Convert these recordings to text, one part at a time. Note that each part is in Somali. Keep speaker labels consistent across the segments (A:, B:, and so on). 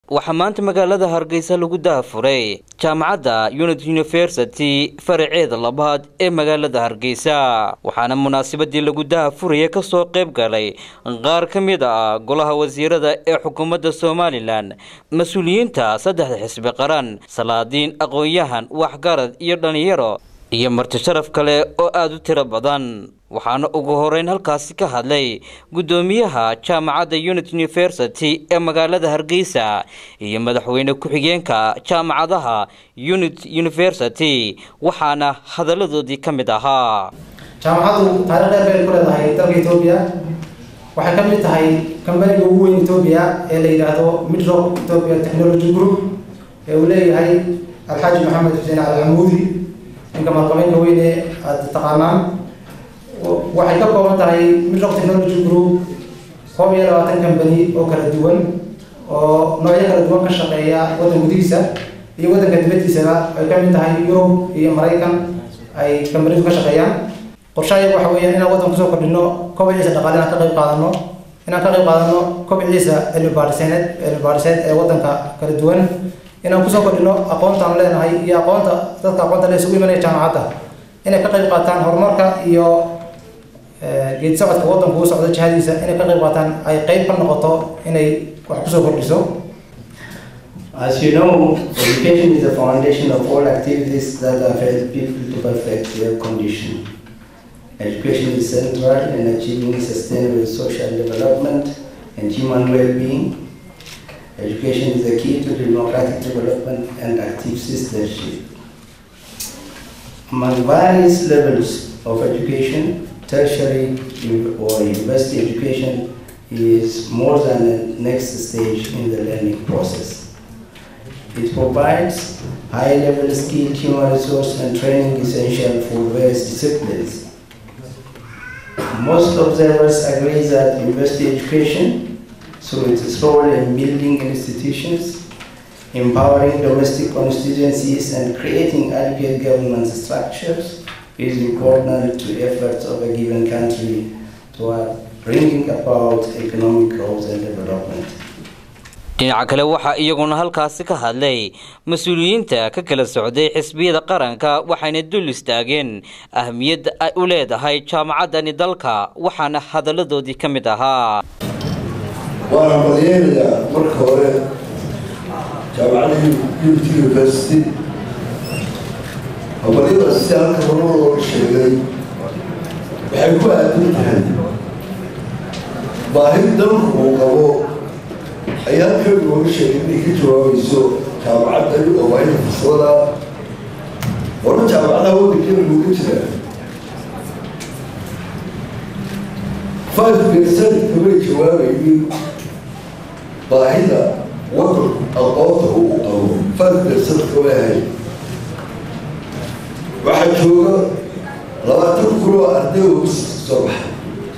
A: waxaa maanta magaalada hargeysa lagu dahafuray jaamacadda unit university faraceeda labaad ee magaalada hargeysa waxaana munaasabadii lagu dahafuraya kasoo qayb galay qaar ka mid ah golaha wasiirada ee xukuumadda somalilan mas-uuliyiinta saddexda xisbi qaran salaadiin aqoon-yahan waxgarad iyo dhalinyaro iyo marti sharaf kale oo aada u tiro badan waxaana ugu horeyn halkaasi ka hadlay guddoomiyaha jaamacadda unit university ee magaalada hargeysa iyo madaxweyne ku-xigeenka jaamacadaha unit university waxaana hadalladoodii ka mid ahaa
B: jaamacaddu taariikh dheer bay ku leedahay dalka etoobiya waxay ka mid tahay kambaniga ugu weyn etoobiya ee la yidhaahdo midrock ethiopia technology group ee uu leeyahay alxaaji maxamed xuseen alxamuudi ninka maalqabeynka weyne aada taqaanaan waxay ka kooban tahay midrock technology group koob iyo labaatan kambani oo kala duwan oo noocyo kala duwan ka shaqeeya waddan gudihiisa iyo waddanka dibaddiisaba ay ka mid tahay yurub iyo maraykan ay kambanidu ka shaqeeyaan qorshahayaga waxa weeyaan inaan waddan kusoo kordhino kobiciisa dhaqaale inaan ka qayb qaadano inaan ka qayb qaadano kobiciisa cilmi baadhiseed cilmi baadhiseed ee waddanka kala duwan inaan kusoo kordhino aqoontaan leenahay iyo aqoonta dadka aqoonta le isugu imanaya jaamacadda inay ka qayb qaataan horumarka iyo geedi socodka waddanku u socdo jihadiisa inay ka qayb qaataan ay qayb ka noqoto inay wax kusoo kordhiso
C: As you know, education is the foundation of all activities that have helped people to perfect their condition. Education is central in achieving sustainable social development and human well-being. Education is the key to democratic development and active citizenship. Among various levels of education, tertiary or university education is more than the next stage in the learning process. It provides high-level skilled human resource and training essential for various disciplines. Most observers agree that university education, through its role in building institutions, empowering domestic constituencies, and creating adequate government structures, is important to efforts of a given country toward bringing about economic growth and development.
A: dhinaca kale waxaa iyaguna halkaasi ka hadlay mas-uuliyiinta ka kala socday xisbiyada qaranka waxayna dul istaageen ahmiyadda ay u leedahay jaamacaddani dalka waxaana hadalladoodii ka mid ahaa
D: waana badiyeynayaa marka hore jaamacadda unity university habaryadaas si halka horumar looga sheegay waxay ku aadan tahay baahi dalku uu qabo ayaa halkan looga sheegay inay ka jawaabayso jaamacaddani oo waa ina faslada hore jaamacadaha waddankena looga jiraa five percent kamay jawaabaynin baahida waddanku aqoonta uu qabo five percent kama ahay waxaa jooga labaatan kun oo arday oo biska soo baxay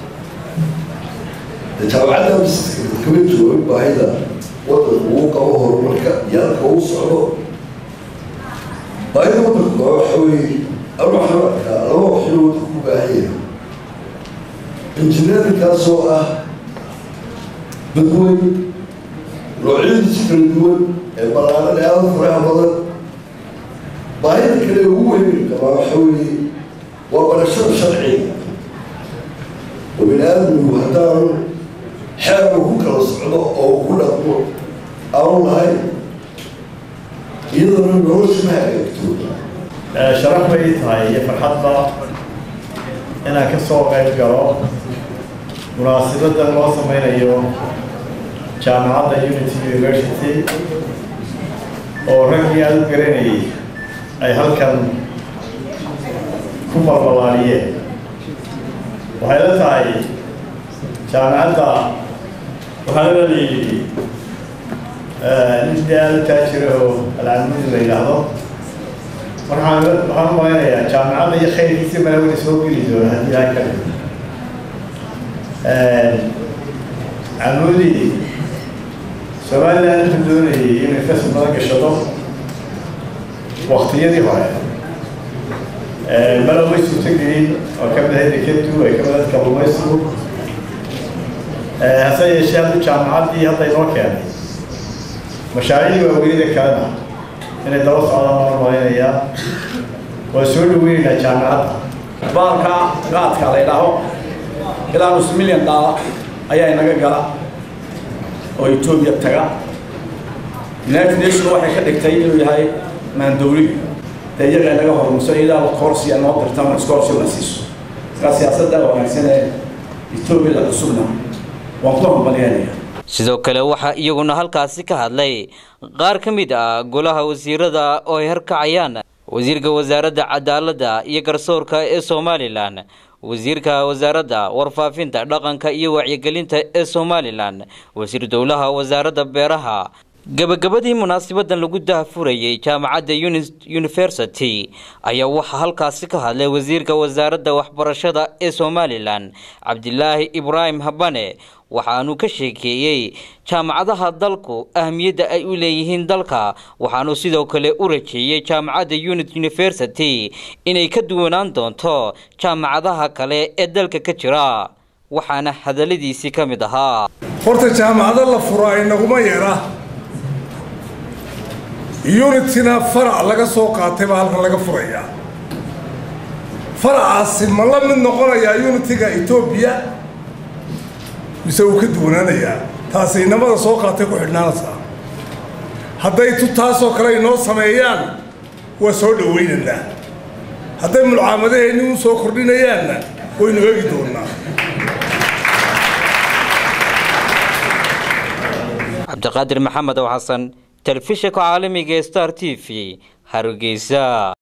D: jaamacadda biska kama jawaabin baahida waddanku uu qabo horumarka iyo halka uu socdo baahida waddanku waxa weeye ama waxaan arkaa laba waxyo waddanku u baahanya injineerinkaas oo ah dadweyn noocyadiisa kala duwan ee ballaaran ee aada faraha badan baahida kale ugu weyn qabaa waxa weeye waa barashada sharciga oo bini aadmigu haddaanu xeer uu ku kala socdo oo uu ku dhaqmo aanu lahayn iyadana nolosha ma hagaagto
E: sharaf bay tahay iyo farxadba inaan ka soo qayb galo munaasabadda loo sameynayo jaamacadda unity university oo raggii aada u garanayay ay halkan ku balbalaaniyeen waxay la tahay jaamacadda waxaa la yidhi nin dee aada u taajira oo alcalmudi la yidhaahdo waxaan waxaan u malaynayaa jaamacadda iyo khayrkiisi malawada soo geli doona haddii ilahay ka dhigo camudi somaliland wuxuu doonayay inay fasal badan gashado waktiyadii hore bala way suurtagelin oo ka mid ahayd dekedu ay ka mid ahayd kalluumaysigu hase yeeshee hadda jaamacaddii hadda inoo keenay mashaariicda waaweynida kalena inay daba socdaan baan malaynayaa waa soo dhaweynaynaa jaamacadda
F: baalka qaadka la ydhaaho ilaa nus milyan daala ayaa inaga gala oo etoobiya taga united nation waxay ka dhigtay inuu yahay maandowliga dee iyaga inaga hormuso iyadaa korsiya noo dirtan skorsi la siiso markaa siyaasadda wanaagsan ee etoobiyada cusubna waan ku hambalyanaya
A: sidoo kale waxaa iyaguna halkaasi ka hadlay qaar ka mid ah golaha wasiirada oo ay harkacayaan wasiirka wasaaradda cadaaladda iyo garsoorka ee somalilan wasiirka wasaaradda warfaafinta dhaqanka iyo wacyigelinta ee somalilan wasiir dowlaha wasaaradda beeraha gabagabadii munaasabadan lagu dahfurayay jaamacadda university ayaa waxaa halkaasi ka hadlay wasiirka wasaaradda waxbarashada ee somalilan cabdilaahi ibraahim habane waxaanu ka sheekeeyey jaamacadaha dalku ahmiyadda ay u leeyihiin dalka waxaanu sidoo kale u rajeeyey jaamacadda unit university inay ka duwanaan doonto jaamacadaha kale ee dalka ka jira waxaana hadaladiisii ka mid ahaa
G: horta jaamacado la furo inaguma yeera unitina farac laga soo qaatay baa halkan laga furayaa faracaasi ma la mid noqonayaa unitiga etoobiya mise uu ka duwanaanayaa taasi inamada soo qaatay ku xidhnaanaysaa hadday tu taasoo kale inoo sameeyaan waa soo dhawaynaynaa hadday mulcaamadaheenni u soo kordhinayaanna waynu eegi doonnaa
A: cabdiqaadir maxamed oo xasan telefishinka caalamiga ee star t v hargeysa